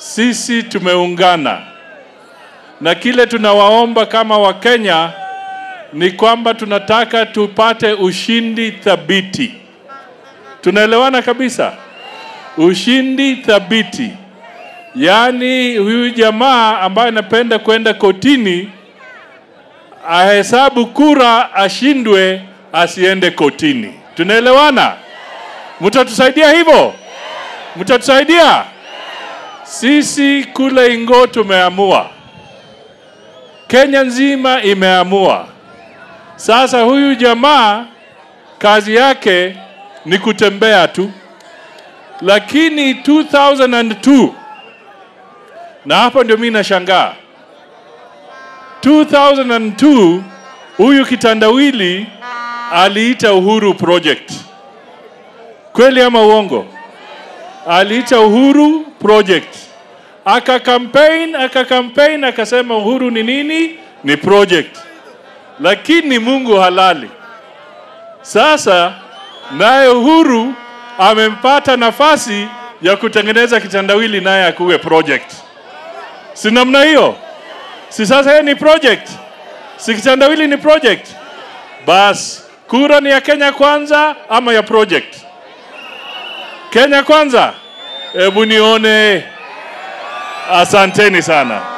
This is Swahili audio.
sisi tumeungana na kile tunawaomba kama Wakenya ni kwamba tunataka tupate ushindi thabiti. Tunaelewana kabisa? Ushindi thabiti, yaani huyu jamaa ambaye anapenda kwenda kotini ahesabu kura, ashindwe, asiende kotini. Tunaelewana? Mtatusaidia hivyo? Mtatusaidia? Sisi kule Ingo tumeamua, Kenya nzima imeamua. Sasa huyu jamaa kazi yake ni kutembea tu, lakini 2002 na hapo ndio mimi nashangaa 2002 huyu kitandawili aliita Uhuru Project, kweli ama uongo? Aliita Uhuru Project, aka campaign aka campaign akasema Uhuru ni nini? Ni project, lakini Mungu halali. Sasa naye Uhuru amempata nafasi ya kutengeneza kitandawili naye akuwe project, si namna hiyo? Si sasa yeye ni project, si kitandawili ni project? Bas, kura ni ya Kenya kwanza ama ya project? Kenya kwanza. Hebu nione. Asanteni sana.